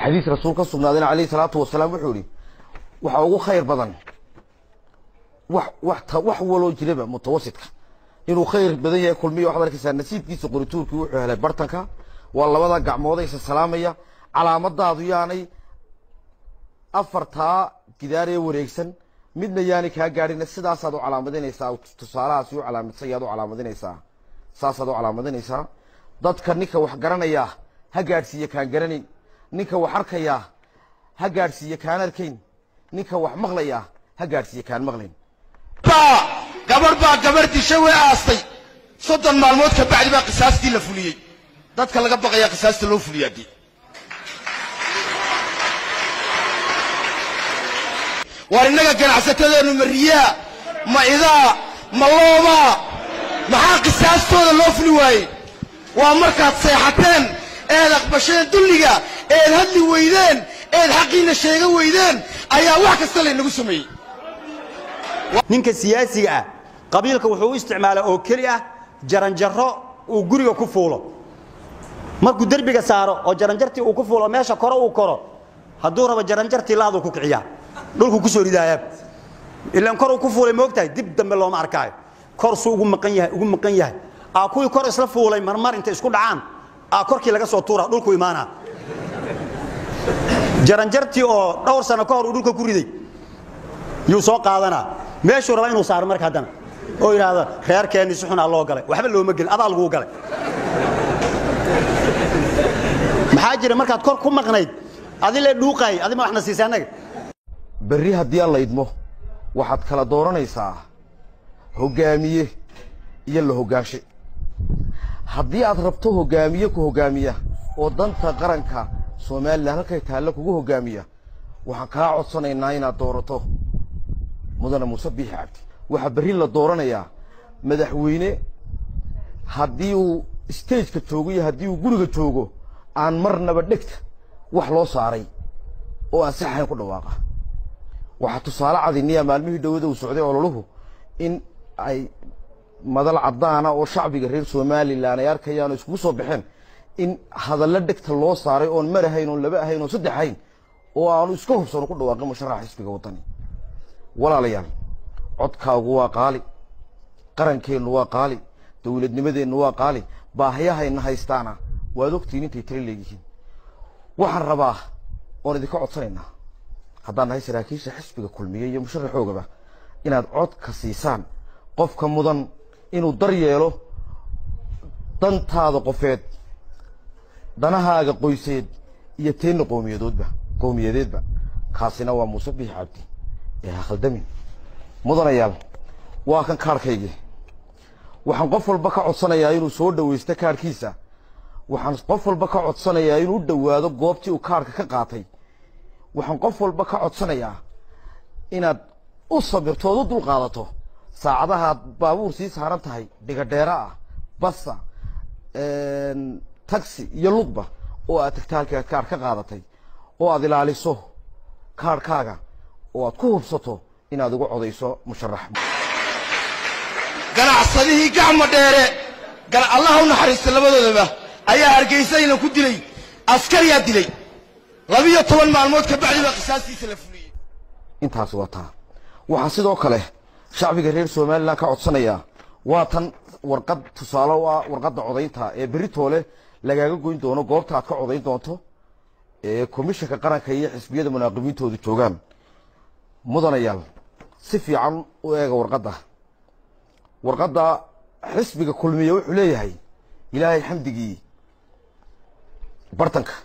xadiis rasuul ka sugnaadayna calayhi salaatu wasalaam wuxuu ihi waxa ugu khayr badan wax wax ta wax waloo jiraba mutawasidka inuu khayr badan yahay kulmiya waxaad arkaysaa nasiibkiisa qorituurkii wuxuu helay bartanka waa labada gacmood isa salaamaya calaamadaadu yaanay afartaa gidaaree wareegsan midna yaanay kaa gaadhina sidaasaad u calaamadinaysaa tusaalahaasi u calaamadsan yaad u calaamadinaysaa saasaad u calaamadinaysaa dadka ninka wax garanayaa ha gaadhsiiya kaan garanayn ninka wax arkayaa ha gaadhsiiya kaan arkayn ninka wax maqlayaa ha gaadhsiiya kaan maqlayn baa gabarh baa gabarh disha way aastay soddon maalmood ka bacdi baa qisaastii la fuliyey dadka laga baqayaa qisaasta loo fuliyaa dee waar innaga ganacsatadeennu ma riyaa ma idaa ma loomaa maxaa qisaastooda loo fuli waayey waa markaad seexateen eed aqbasheen dulliga eed hadli weydeen eed xaqiinna sheega weydeen ayaa wax kasta laynagu sameeyey ninka siyaasiga ah qabiilka wuxuu u isticmaalaa oo keli ah jaranjaro uu guriga ku fuulo markuu derbiga saaro oo jaranjartii uu ku fuulo meesha kore uu koro hadduu rabo jaranjartii laaduu ku kiciyaa dhulku ku soo ridaayaa ilaan kor uu ku fuulay moogtahay dib dambe looma arkaayo kor suu ugu maqan yahay ugu maqan yahay aa kuwii kor isla fuulay marmar intay isku dhacaan aa korkii laga soo tuura dhulku imaanaa jaranjartii oo dhowr sano ka hor uu dhulka ku riday yuu soo qaadanaa meeshuu rabaa inuu saaro marka haddana oo yidhaahdo reerkeenni si xunaa loo galay waxba looma gelin adaa laguu galay maxaa jira markaad kor ku maqnayd adi lee dhuuqaayay adi ma waxna siisay annaga berri haddii aan la idmo waxaad kala dooranaysaa hoggaamiye iyo la hoggaanshe haddii aad rabto hoggaamiye ku hoggaamiya oo danta qaranka somalilan halkay taalle kugu hoggaamiya waxaan kaa codsanaynaa inaad doorato mudane muuse biixi cabdi waxaa berri la dooranayaa madaxweyne haddii uu stageka joogo iyo haddii uu guriga joogo aan marnaba dhegta wax loo saaray oo aan si xayn ku dhawaaqa waxaa tusaale cadiniya maalmihii dhowada uu socday ololuhu in ay madal caddaana oo shacbiga reer somalilan ay arkayaan oo iskugu soo baxeen in hadallo dhegta loo saaray oon mar ahayn oon laba ahayn oon saddex ahayn oo aanu iska hubsano ku dhawaaqin musharaxa xisbiga waddani walaalayaal codkaagu waa qaali qarankeennu waa qaali dowladnimadeennu waa qaali baahiyahayna haystaana waad ogtiin intay tira leeyihiin waxaan rabaa oon idinka codsanaynaa haddaan nahay saraakiisha xisbiga kulmiye iyo musharaxoogaba inaad codka siisaan qofka mudan inuu dar yeelo dantaada qofeed danahaaga qoyseed iyo teenna qowmiyadoodba qowmiyadeedba kaasina waa muuse biix cabdi ee ha khaldamin mudanayaal waa kan kaarhkaygii waxaan qof walba ka codsanayaa inuu soo dhawaysto kaarhkiisa waxaan qof walba ka codsanayaa inuu u dhowaado goobtii uu kaarhka ka qaatay waxaan qof walba ka codsanayaa inaad u sabirto ood u dul qaadato saacadahaad baabuur sii saaran tahay dhigadheera ah basa taxi iyo lugba oo aad tagta halkii aad kaarh ka qaadatay oo aad ilaaliso kaarhkaaga oo aad ku hubsato inaad ugu codayso musharax ganacsadihii gacma dheere allah u naxariista labadoodaba ayaa hargeysayna ku dilay askariyaa dilay labiyo toban maalmood ka bacdi baa qisaastiisa la fuliyey intaasi waa taa waxaa sidoo kale shacbiga reer somalilan ka codsanayaa waa tan warqad tusaale u ah warqadda codaynta ee beritoole lagaaga goyn doono goobta aad ka codayn doonto ee komishanka qaranka iyo xisbiyada munaaqibiintoodu joogaan mudanayaal si fiican u eega warqadda warqadda xisbiga kulmiye wuxuu leeyahay ilaahay xamdigii bartanka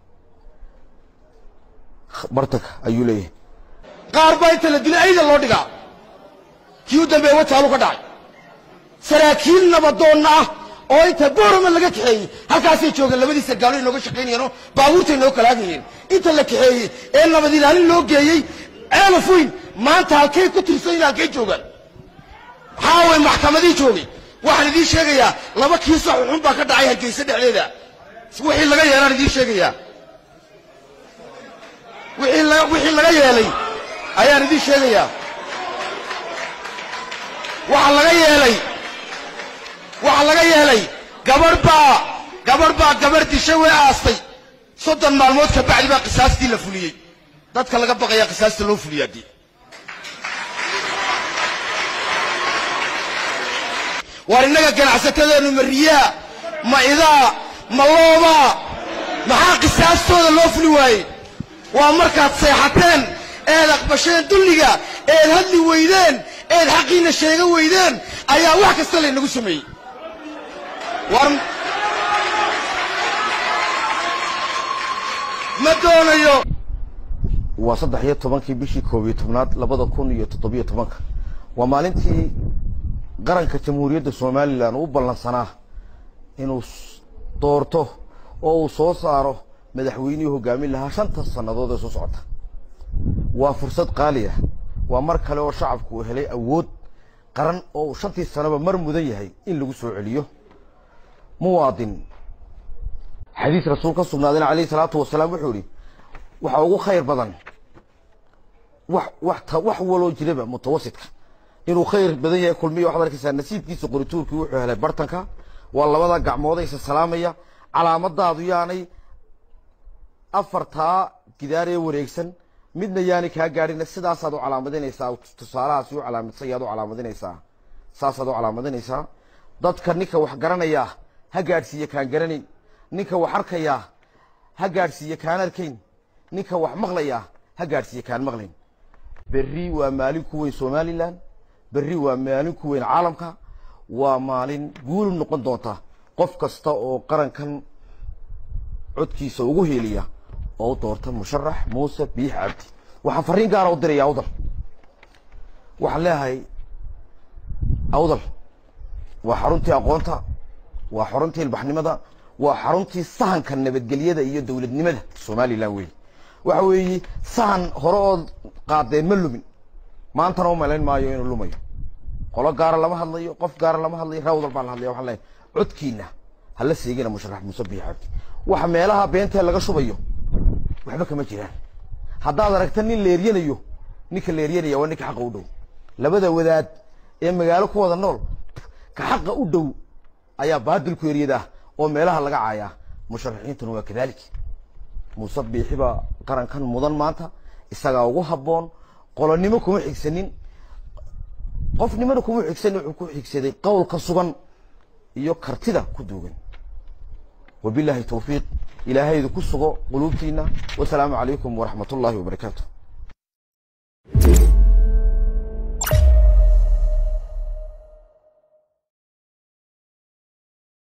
bartanka ayuu leeyahay qaar baa inta la dilay ayda loo dhigaa kii u dambeeye wataalu ka dhacay saraakiil nabadoonna ah oo inta boorama laga kaxeeyey halkaasay joogeen labadii sargaalo inooga shaqaynayeenoo baabuurtay noo kalaagayeen inta la kaxeeyey ee nabad ilaalin loo geeyey ceelaf weyn maanta halkay ku tirsan yihin halkay joogaan maxaa way maxkamadii joogay waxaan idiin sheegayaa laba kiiso xunxun baa ka dhacay hargeysa dhexdeeda wixii laga yeelaan idiin sheegayaa wixii la- wixii laga yeelay ayaan idiin sheegayaa waxa laga yeelay waxa laga yeelay gabarh baa gabarh baa gabarh disha way aastay soddon maalmood ka bacdi baa qisaastii la fuliyey dadka laga baqayaa qisaasta loo fuliyaa dee waar innaga ganacsatadeennu ma riyaa ma idaa ma loobaa maxaa qisaastooda loo fuli waayey waa markaad seexateen eed aqbasheen dulliga eed hadli weydeen eed xaqiinna sheega weydeen ayaa wax kasta laynagu sameeyey war ma doonayo waa saddex iyo tobankii bishii koob iyo tobnaad labada kun iyo toddobiyo tobanka waa maalintii qaranka jamhuuriyadda somalilan u ballansanaa inuu s- doorto oo uu soo saaro madaxweynihii hogaamin lahaa shanta sannadood ee soo socota waa fursad qaali ah waa mar kale oo shacabku uu helay awood qaran oo uu shantii sanaba mar mudan yahay in lagu soo celiyo muwaadin xadiis rasuul ka sugnaadayna calayhi salaatu wasalaam wuxuu ihi waxa ugu khayr badan wax wax ta wax waloo jiraba mutawasidka inuu khayr badan yahay kulmiya waxaad arkaysaa nasiibkiisa qorituurkii wuxuu helay bartanka waa labada gacmood isa salaamaya calaamadaadu yaanay afartaa gidaar ee wareegsan midna yaanay kaa gaadhin sidaasaad u calaamadinaysaa tusaalahaasi u calaamadsan yaad u calaamadinaysaa saasaad u calaamadinaysaa dadka ninka wax garanaya ha gaadhsiiye kaan garanayn ninka wax arkaya ha gaadhsiiye kaan arkayn ninka wax maqlaya ha gaadhsiiye kaan maqlayn berri waa maalin ku weyn somalilan berri waa maalin ku weyn caalamka waa maalin guul noqon doonta qof kasta oo qarankan codkiisa ugu heeliya oo u doorta musharax muuse biix cabdi waxaan fariin gaara u diraya awdal waxaan leeyahay awdal waa xaruntii aqoonta waa xaruntii ilbaxnimada waa xaruntii sahanka nabadgelyada iyo dowladnimada somalilan weeye waxa weeye sahan hore ood qaadeen ma lumin maantana u malayn maayo inuu lumayo qolo gaara lama hadlayo qof gaara lama hadlayo rawdal baan la hadlaya waxaan leeyahay codkiina hala seegina musharax muuse biix cabdi waxa meelaha beentee laga shubayo waxba kama jiraan haddaad aragta nin leeryanayo ninka leeryanaya waa ninka xaqa u dhow labada wadaad ee magaalo ku wada nool ka xaqa u dhow ayaa baadilku eryadaa oo meelaha laga caayaa musharaxiintuna waa kadalik muuse biixi baa qarankan mudan maanta isagaa ugu habboon qolonimo kuma xigsanin qofnimana kuma xigsanin wuxuu ku xigsaday qowlka sugan iyo kartida ku duugan wabilaahi towfiiq ilaahaydu ku sugo quluubtiina wasalaamu calaykum waraxmat ullaahi wabarakaatu